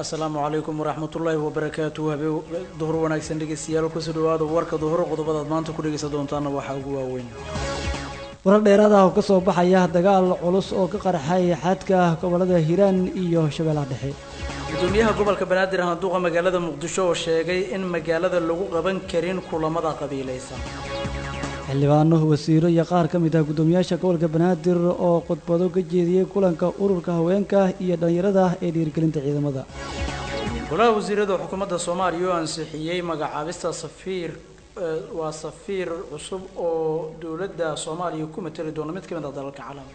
asalaamu calaykum waraxmatullaahi wabarakaatu habee duhur wanaagsan dhegeystayaal kusoo dhawaada warka duhur qodobadaad maanta ku dhegeysan doontaana waxaa ugu waaweyn warar dheeraad ah oo ka soo baxaya dagaal culus oo ka qarxay xadka gobolada hiiraan iyo shabeellaha dhexe gudoomiyaha gobolka banaadir handuuqa magaalada muqdisho oo sheegay in magaalada lagu qaban karin kulamada qabiilaysan xildhibaano wasiiro iyo qaar ka mid ah guddoomiyaasha gobolka banaadir oo khudbado ka jeediyey kulanka ururka haweenka iyo dhallinyarada ee dhiirigelinta ciidamada golaha wasiirada xukuumadda soomaaliya oo ansixiyey magacaabista safiir waa safiir cusub oo dowladda soomaaliya ku matali doona mid ka mid ah dalalka caalamka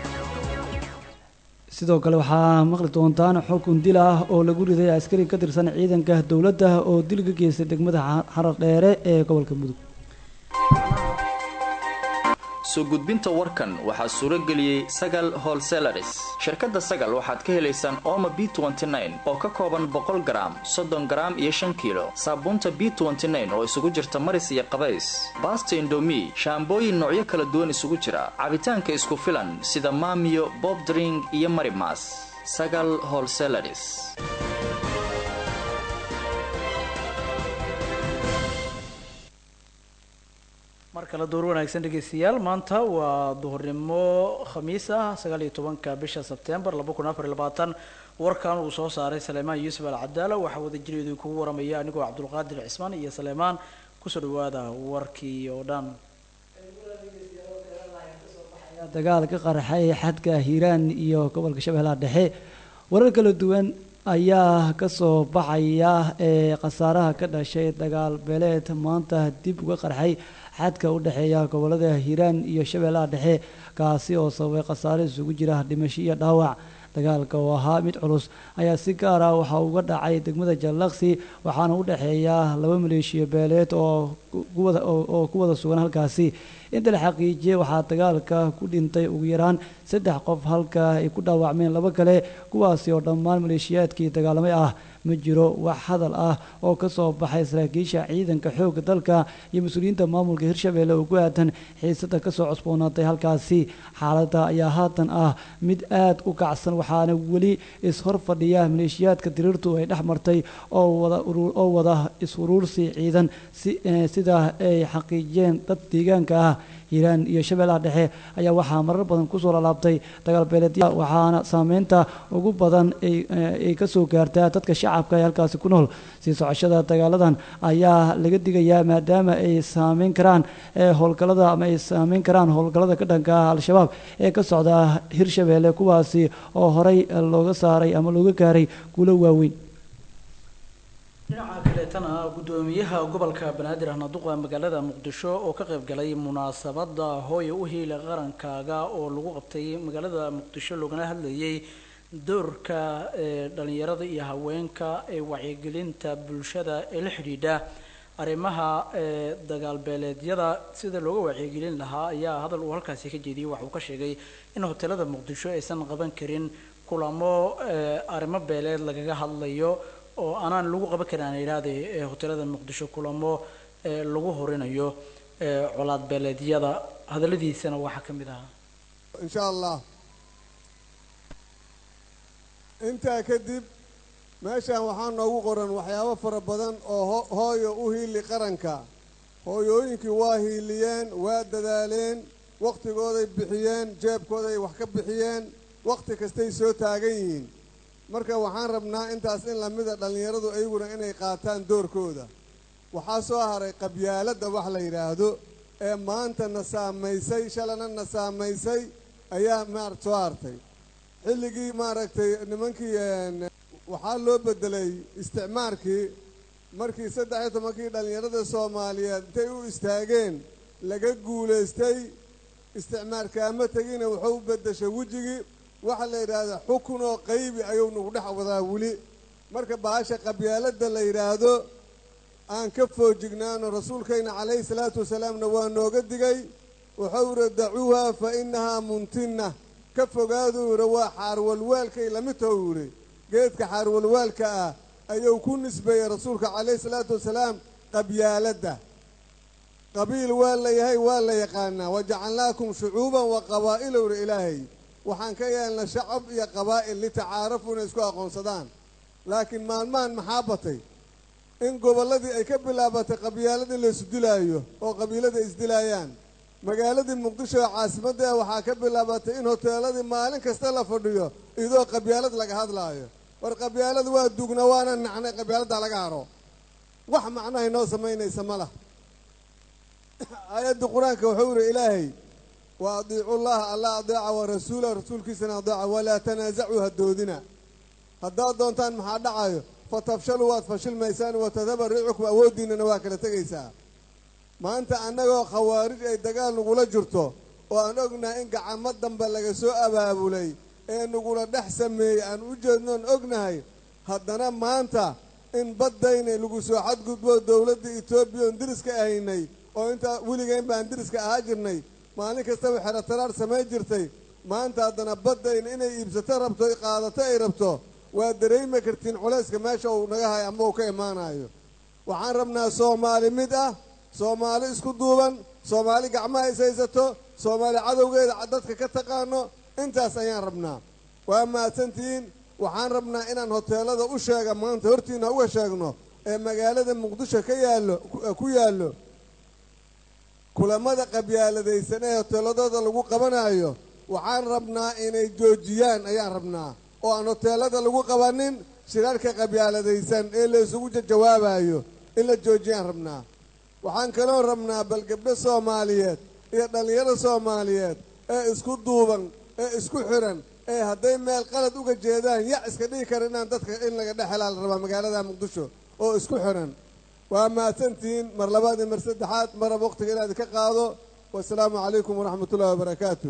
sidoo kale waxaa maqli doontaan xukun dil ah oo lagu riday askari ka tirsan ciidanka dowladda oo dil ka geystay degmada xarar dheere ee gobolka mudug soo gudbinta warkan waxaa suuro geliyey sagal holselaris shirkadda sagal waxaad ka helaysaan ooma b oo ka kooban boqol garaam soddon garaam iyo shan kiilo saabuunta b oo isugu jirta maris iyo qabays baasta indomi shaambooyin noocyo kala duwan isugu jira cabitaanka isku filan sida maamiyo bobdring iyo marimas sagal holselaris mar kale duhur wanaagsan dhegeystayaal maanta waa duhurnimo khamiis ah sagaal iyo tobanka bisha sebtembar laba kun afar iyo labaatan warkan uu soo saaray saleymaan yuusuf al cadaala waxaa wadajireedu idinkugu waramaya anigoo cabdulqaadir cismaan iyo saleymaan kusoo dhawaada warkii oo dhan dagaal ka qarxay xadka hiiraan iyo gobolka shabeellaha dhexe warar kala duwan ayaa kasoo baxaya ee khasaaraha ka dhashay dagaal beeleed maanta dib uga qarxay xadka u dhexeeya gobolada hiiraan iyo shabeellaha dhexe kaasi oo sababay khasaare isugu jira dhimasho iyo dhaawac dagaalka oo ahaa mid culus ayaa si gaar ah waxaa uga dhacay degmada jallaqsi waxaana u dhexeeya laba maleeshiya beeleed oo oo ku wada sugan halkaasi inta la xaqiijiyey waxaa dagaalka ku dhintay ugu yaraan saddex qof halka ay ku dhaawacmeen laba kale kuwaasi oo dhammaan maleeshiyaadkii dagaalamay ah ma jiro wax hadal ah oo ka soo baxay saraakiisha ciidanka xoogga dalka iyo mas-uuliyiinta maamulka hirshabeelle oo ku aadan xiisada kasoo cusboonaatay halkaasi xaaladda ayaa haatan ah mid aad u kacsan waxaana weli is-hor fadhiya maleeshiyaadka diriirtu ay dhex martay oo wada oo wada is-uruursi ciidan sida ay xaqiijiyeen dad deegaanka ah hiiraan iyo shabeellaha dhexe ayaa waxaa marar badan kusoo lalaabtay dagaal beeleedya waxaana saameynta ugu badan ay kasoo gaartaa dadka shacabka ee halkaasi ku nool sii socoshada dagaaladan ayaa laga digayaa maadaama ay saameyn karaan howlgalada ama ay saameyn karaan howlgallada ka dhanka ah al-shabaab ee ka socda hirshabeelle kuwaasi oo horey looga saaray ama looga gaaray guulo waaweyn dhinaca kaleetana guddoomiyaha gobolka banaadir ahnaduqa magaalada muqdisho oo ka qayb galay munaasabada hooya u hiila qarankaaga oo lagu qabtay magaalada muqdisho loogana hadlayay doorka dhalinyarada iyo haweenka ee wacyigelinta bulshada ee la xidhiidha arrimaha dagaal beeleedyada sida looga wacyigelin lahaa ayaa hadal uu halkaasi ka jeediyey waxa uu ka sheegay in hoteelada muqdisho aysan qaban karin kulamo arrimo beeleed lagaga hadlayo oo aanaan lagu qaban karin aan idhaahde hoteelada muqdisho kulamo lagu horinayo colaad beeleedyada hadalladiisana waxaa ka mid ahaa insha allah intaa kadib meeshaan waxaa noogu qoran waxyaabo fara badan oo hooyo u hiili qaranka hooyooyinkii waa hiiliyeen waa dadaaleen wakhtigooday bixiyeen jeebkooday wax ka bixiyeen wakhti kastay soo taagan yihiin marka waxaan rabnaa intaas in lamida dhallinyaradu ayaguna inay qaataan doorkooda waxaa soo haray qabyaaladda wax la yidhaahdo ee maanta na saamaysay shalana na saamaysay ayaa maarata soo hartay xilligii maaragtay nimankii waxaa loo bedelay isticmaarkii markii saddex iyo tobankii dhallinyarada soomaaliyeed intay u istaageen laga guulaystay isticmaarkaama tegina wuxuu u beddeshay wejigii waxaa la yidhaahdaa xukun oo qaybi ayuu nagu dhex wadaa weli marka bahasha qabyaaladda la yidhaahdo aan ka foojignaano rasuulkayna calayhi salaatu wasalaamna waa nooga digay wuxuu yidhi dacuuha fa innahaa muntinna ka fogaaduu yidhi waa xaarwalwaalkay lamid tahu yidhi geedka xaarwalwaalka ah ayuu ku nisbeeyey rasuulka calayhi salaatu wasalaam qabyaaladda qabiil waa la yahay waa la yaqaanaa wajacalnaakum shucuuban wa qabaa'ila yidhi ilaahay waxaan ka yeelnay shacab iyo qabaa'il litacaarafu inay isku aqoonsadaan laakiin maalmahan maxaa batay in gobolladii ay ka bilaabatay qabyaaladii la isdilaayo oo qabiilada isdilaayaan magaaladii muqdisho ee caasimadda waxaa ka bilaabatay in hoteeladii maalin kasta la fadhiyo iyadoo qabyaalad laga hadlaayo war qabyaalad waa dugna waana nacnay qabyaaladdaa laga haro wax macnahay noo samaynaysa ma lah aayadda qur-aanka wuxuu yidhi ilaahay wa adiicu llaha alla adeeca wa rasuula rasuulkiisana adeeca walaa tanaasacuu ha doodina haddaad doontaan maxaa dhacayo fatafshaluu waad fashilmaysaan watadaba riicukum awooddiinnana waa kala tegaysaa maanta annagoo khawaarij ay dagaal nagula jirto oo aan ognahay in gacamo dambe laga soo abaabulay ee nagula dhex sameeyey aan u jeednoon ognahay haddana maanta in baddayna lagu soo xadgudbo dowladda etoobiya oon diriska ahaynay oo intaa weligeyn baan diriska ahaa jirnay maalin kastaba xero taraar samayn jirtay maanta haddana baddayna inay iibsato rabto qaadato ay rabto waa dareemi kartiin culayska meesha uu naga hayo ama uu ka imaanayo waxaan rabnaa soomaali mid ah soomaali isku duuban soomaali gacmaha is haysato soomaali cadowgeeda dadka ka taqaano intaas ayaan rabnaa waa mahadsantihiin waxaan rabnaa inaan hoteelada u sheega maanta hortiina uga sheegno ee magaalada muqdisho ka yaallo ku yaallo kulamada qabyaaladaysan ee hoteeladooda lagu qabanayo waxaan rabnaa inay joojiyaan ayaan rabnaa oo aan hoteelada lagu qabanin shirarka qabyaaladaysan ee la isugu jawaabayo in la joojiyaan rabnaa waxaan kaloo rabnaa bal gabdho soomaaliyeed iyo dhallinyaro soomaaliyeed ee isku duuban ee isku xiran ee hadday meel qalad uga jeedaan yac iska dhigi kara inaan dadka in laga dhex helaa la rabaa magaalada muqdisho oo isku xiran waa mahadsantihiin mar labaad iyo mar saddexaad marab waqtiga inaad ka qaado wasalaamu calaykum waraxmat ullahi wabarakaatu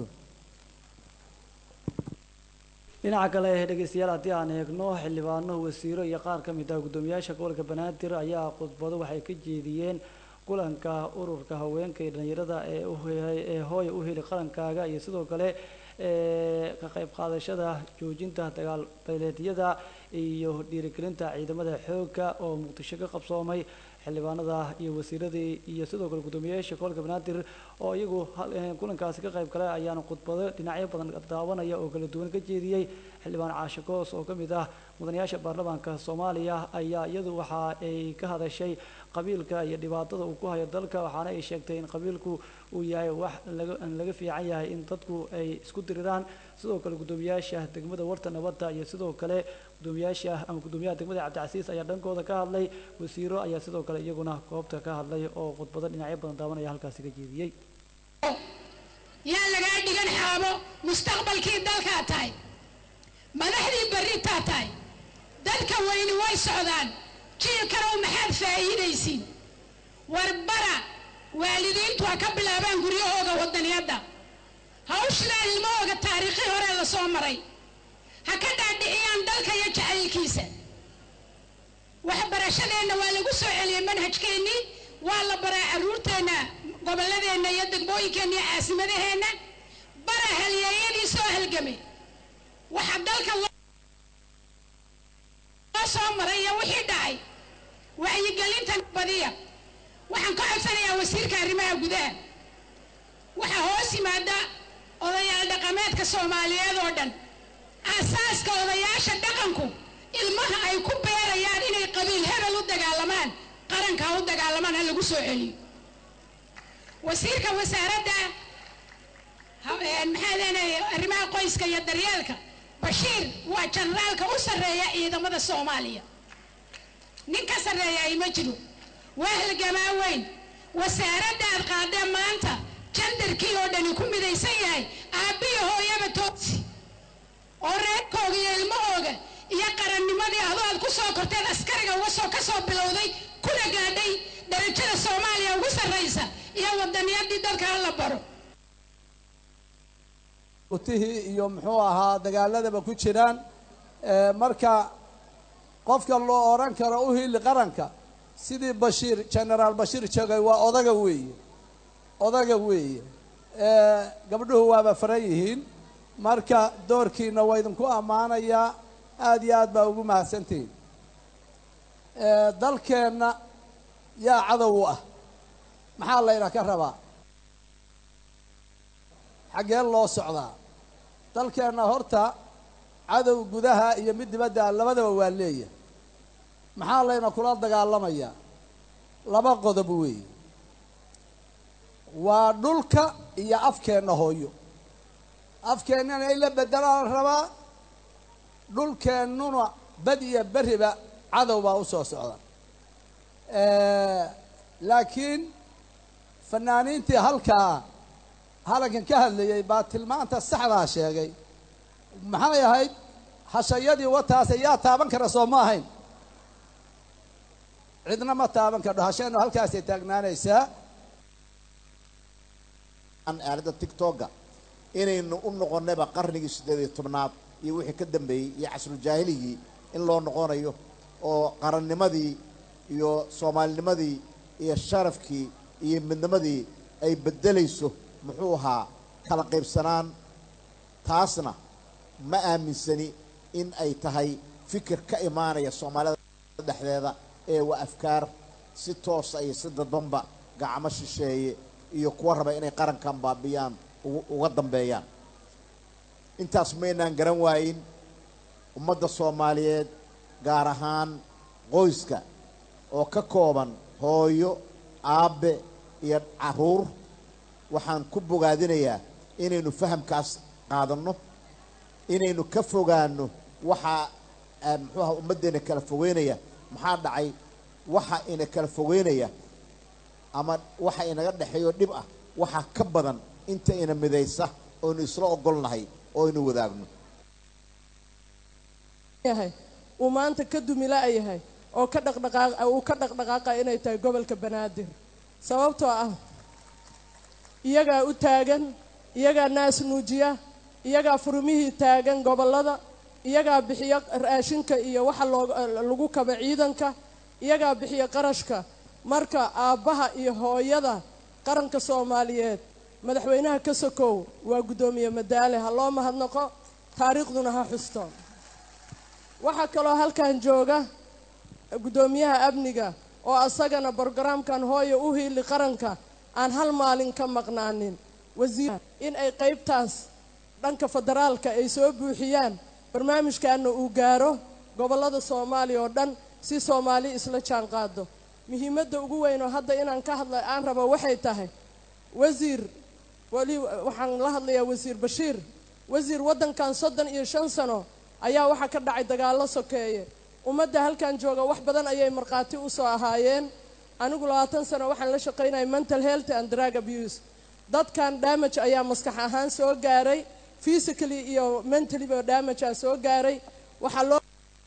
dhinaca kale dhegeystayaal haddii aan eegno xildhibaano wasiiro iyo qaar ka mid ah guddoomiyaasha gobolka banaadir ayaa khudbado waxay ka jeediyeen kulanka ururka haweenka iyo dhalinyarada ee ee hooya u heli qarankaaga iyo sidoo kale ka qayb qaadashada joojinta dagaal beeleedyada iyo dhiirigelinta ciidamada xoogga oo muqdisho ka qabsoomay xildhibaanada iyo wasiiradii iyo sidoo kale guddoomiyayaasha gobolka banaadir oo iyagu kulankaasi ka qayb galay ayaana khudbado dhinacyo badan daawanaya oo kala duwan ka jeediyey xildhibaan caashe koos oo ka mid ah mudanayaasha baarlamaanka soomaaliya ayaa iyadu waxa ay ka hadashay qabiilka iyo dhibaatada uu ku hayo dalka waxaana ay sheegtay in qabiilku uu yahay wax laga laga fiican yahay in dadku ay isku diriraan sidoo kale guddoomiyaasha degmada warta nabadda iyo sidoo kale guddoomiyaasha ama guddoomiyaha degmada cabdicasiis ayaa dhankooda ka hadlay wasiiro ayaa sidoo kale iyaguna goobta ka hadlay oo khudbado dhinacyo badan daawanaya halkaasi ka jeediyey yaa lagaa dhigan xaabo mustaqbalkii dalkaa tahay madaxdii berritaa tahay dadka weyni way socdaan jiilkanow maxaad faa'iidaysiin warbara waalidiintu ha ka bilaabaan guryahooga waddaniyadda hawshidaa ilmahooga taariikhii hore la soo maray ha ka dhaadhiciyaan dalka iyo jacaylkiisa waxbarashadeenna waa lagu soo celiyey manhajkeennii waa la baraa carruurteenna gobolladeenna iyo degmooyinkeenna iyo caasimadaheenna bara halyeeyadii soo halgamay waxa dalka loo soo maray iyo wixii dhacay wacyigelinta badiya waxaan ka codsanayaa wasiirka arrimaha gudaha waxaa hoos yimaada odayaal dhaqameedka soomaaliyeed oo dhan aasaaska odayaasha dhaqanku ilmaha ay ku beerayaan inay qabiil hebel u dagaalamaan qaranka ha u dagaalamaan ha lagu soo celiyo wasiirka wasaaradda maxaa leenahay arrimaha qoyska iyo daryeelka bashiir waa janaraalka u sarreeya ciidamada soomaaliya nin ka sarreeya ay ma jiro waa halgamaa weyn wasaaradda aad qaadeen maanta jandarkii oo dhani ku midaysan yahay aabbiyo hooyaba toogsi oo reerkooga iyo ilmahooga iyo qarannimadii adoo aad ku soo korteed askariga uga soo ka soo bilowday kuna gaadhay darajada soomaaliya ugu sarraysa iyo wadaniyadii dadka ha la baro utihii iyo muxuu ahaa dagaaladaba ku jiraan marka qofka loo odhan karo u hili qaranka sidii bashiir genaraal bashiir joogay waa odaga weeye odaga weeye gabdhuhu waaba faran yihiin marka doorkiina waa idinku ammaanayaa aada iyo aad baa ugu mahadsantihiin dalkeenna yaa cadow u ah maxaa layna ka rabaa xaggee loo socdaa dalkeenna horta cadow gudaha iyo mid dibadda labadaba waa leeyahay maxaa layna kula dagaalamayaa laba qodob weeye waa dhulka iyo afkeenna hooyo afkeennana in la bedelaa la rabaa dhulkeennuna bad iyo beriba cadow baa u soo socda laakiin fanaaniintii halkaa halankan ka hadlayay baa tilmaanta saxdaa sheegay maxay ahayd hashayadii wataase yaa taaban kara soo ma ahayn cidna ma taaban kardho hasheennu halkaasay taagnaanaysaa aalada tictoga inaynu u noqonayba qarnigii siddeed iyo tobnaad iyo wixii ka dambeeyey iyo casruljaahiliyii in loo noqonayo oo qarannimadii iyo soomaalinimadii iyo sharafkii iyo midnimadii ay beddelayso muxuu ahaa kala qaybsanaan taasna ma aaminsani in ay tahay fikir ka imaanaya soomaalida dhexdeeda ee waa afkaar si toosa iyo si dadbanba gacmo shisheeye iyo kuwa raba inay qarankan baabiyaan uga dambeeyaan intaas maynaan garan waayin ummadda soomaaliyeed gaar ahaan qoyska oo ka kooban hooyo aabbe iyo carruur waxaan ku bogaadinayaa inaynu fahamkaas qaadanno inaynu ka fogaano waxaa muxuuaha ummaddeena kala fogeynaya maxaa dhacay waxa ina kala fogeynaya ama waxa inaga dhexeeyo dhib ah waxaa ka badan inta ina midaysa oynu isla ogolnahay oo aynu wadaagno yahay uu maanta ka dumila yahay oo ka dhaqdhaqaaq uu ka dhaqdhaqaaqa inay tahay gobolka banaadir sababtoo ah iyagaa u taagan iyagaa naas nuujiya iyagaa furmihii taagan gobollada iyagaa bixiya raashinka iyo waxa loo lagu kaba ciidanka iyagaa bixiya qarashka marka aabbaha iyo hooyada qaranka soomaaliyeed madaxweynaha ka sokow waa guddoomiye madaale ha loo mahadnaqo taariikhduna ha xusto waxaa kaloo halkan jooga guddoomiyaha amniga oo asagana brogaraamkan hooya u hiili qaranka aan hal maalin ka maqnaanin wasiir in ay qaybtaas dhanka federaalka ay soo buuxiyaan barnaamijkaana uu gaaro gobollada soomaaliya oo dhan si soomaali isla jaan qaado muhiimadda ugu weyn oo hadda inaan ka hadla aan rabo waxay tahay wasiir weli waxaan la hadlayaa wasiir bashiir wasiir waddankan soddon iyo shan sano ayaa waxaa ka dhacay dagaallo sokeeye ummadda halkan jooga wax badan ayay markhaati u soo ahaayeen anigu labaatan sano waxaan la shaqaynaya mental health and drug abuse dadkan damage ayaa maskax ahaan soo gaaray physically iyo mentally ba damage aa soo gaaray waxaa loo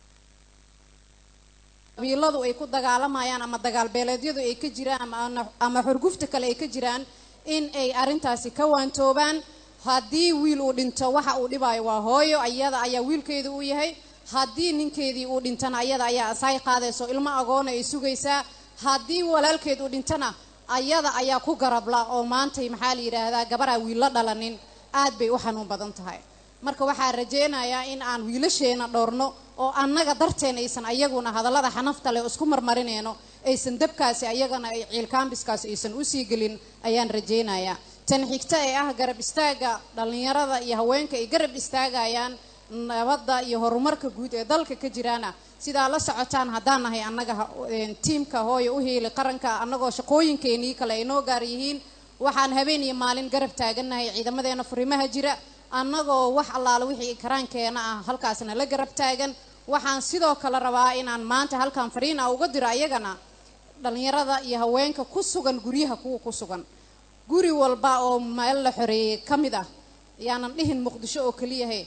qabiiladu ay ku dagaalamayaan ama dagaal beeleedyadu ay ka jiraan ama ama xurgufta kale ay ka jiraan in ay arrintaasi ka waantoobaan haddii wiil uu dhinto waxa uu dhibaayo waa hooyo ayada ayaa wiilkeedu u yahay haddii ninkeedii uu dhintana ayada ayaa asaay qaadayso ilmo agoona ay sugaysaa haddii walaalkeed uu dhintana ayada ayaa ku garabla oo maantay maxaa la yidhaahdaa gabaraa wiilla dhalanin aad bay u xanuun badan tahay marka waxaa rajaynayaa in aan wiilasheena dhowrno oo annaga darteen aysan ayaguna hadallada xanafta leh isku marmarinayno aysan dabkaasi ayagana ay ciilkaambiskaasi aysan usii gelin ayaan rajaynayaa tan xigta ee ah garab istaaga dhallinyarada iyo haweenka ay garab istaagayaan nabadda iyo horumarka guud ee dalka ka jiraana sidaa la socotaan haddaan nahay annaga tiimka hooya u hiili qaranka annagoo shaqooyinkeenii kale ay noo gaar yihiin waxaan habeen iyo maalin garab taagannahay ciidamadeena furimaha jira annagoo wax allaala wixii karaankeena ah halkaasna la garab taagan waxaan sidoo kale rabaa inaan maanta halkan fariin ah uga diro ayagana dhallinyarada iyo haweenka ku sugan guryaha kuwa ku sugan guri walba oo meel la xoreeyey ka mid ah yaanan dhihin muqdisho oo keliyahe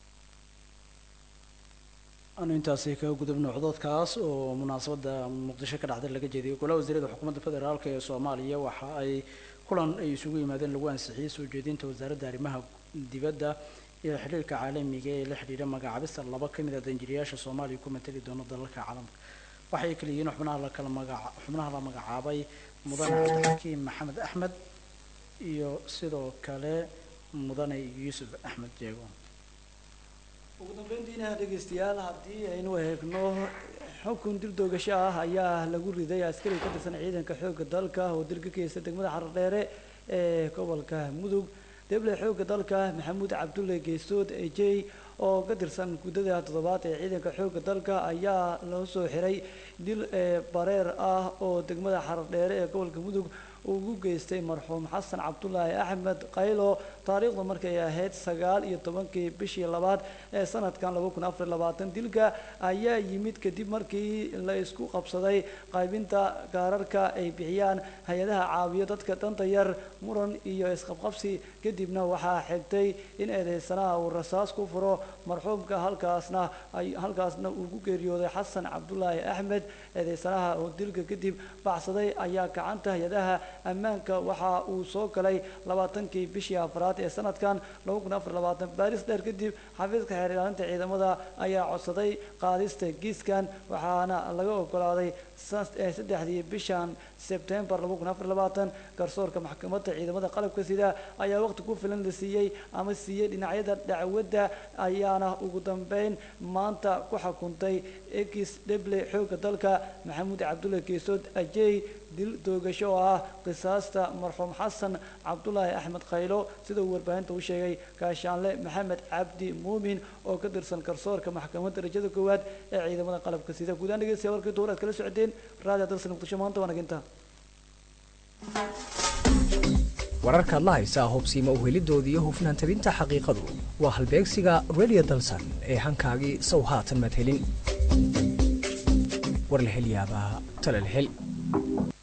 anu intaasi kaga gudubno cododkaas oo munaasabadda muqdisho ka dhacday laga jeediyay golaha wasiirada xukuumadda federaalk ee soomaaliya waxa ay kulan ay isugu yimaadeen lagu ansixiyey soo jeedinta wasaaradda arrimaha dibadda iyo xiriirka caalamiga ee la xidhiidha magacaabista laba ka mid a danjiriyaasha soomaaliya ku matali doona dalalka caalamka waxay kala yihiin xubnaha la kala magaca xubnaha la magacaabay mudane cabdixakiim maxamed axmed iyo sidoo kale mudane yuusuf axmed jeego ugu dambeyntiina dhegeystayaal haddii aynu eegno xukun dil doogasho ah ayaa lagu riday askari ka tirsan ciidanka xoogga dalka oo dil ka geysta degmada xardheere ee gobolka mudug deble xoogga dalka maxamuud cabdulle geesood ejey oo ka tirsan guddada toddobaad ee ciidanka xoogga dalka ayaa loo soo xiray dil bareer ah oo degmada xaradheere ee gobolka mudug ugu geystay marxuum xasan cabdulaahi axmed qaylo taariikhdu markay ahayd sagaal iyo tobankii bishii labaad ee sanadkan laba kun afar labaatan dilka ayaa yimid kadib markii la isku qabsaday qaybinta gaararka ay bixiyaan hay-adaha caawiyo dadka danta yar muran iyo isqabqabsi kadibna waxaa xigtay in eedeysanaha uu rasaas ku furo marxuumka halkaasna halkaasna uu ku geeriyooday xasan cabdulaahi axmed eedeysanaha oo dilka kadib baxsaday ayaa gacanta hay-adaha ammaanka waxa uu soo galay labaatankii bishii afraad ee sanadkan laba kun afar labaatan baaris dheer kadib xafiiska xeer ilaalinta ciidamada ayaa codsaday qaadista giiskan waxaana laga ogolaaday saddexdii bishan sebtembar laba kun afar labaatan garsoorka maxkamadda ciidamada qalabka sida ayaa waqti ku filan la siiyey ama siiyey dhinacyada dacwadda ayaana ugu dambeyn maanta ku xukuntay ekis dheble xoogga dalka maxamuud cabdulle geesood ajey dil doogasho oo ah qisaasta marxuum xasan cabdulaahi axmed khaylo sida uu warbaahinta u sheegay gaashaanle maxamed cabdi muumin oo ka tirsan garsoorka maxkamadda darajada koowaad ee ciidamada qalabka sida guudaan dhegeystayaal warkii duur aad kala socoteen raadiyo dalsan muqdisho maanta waa naginta wararkaad la haysaa hubsiima uhelidooda iyo hufnaan tabinta xaqiiqadu waa halbeegsiga radio dalsan ee hankaagii sow haatan maad helin war la hel yaabaa tale la hel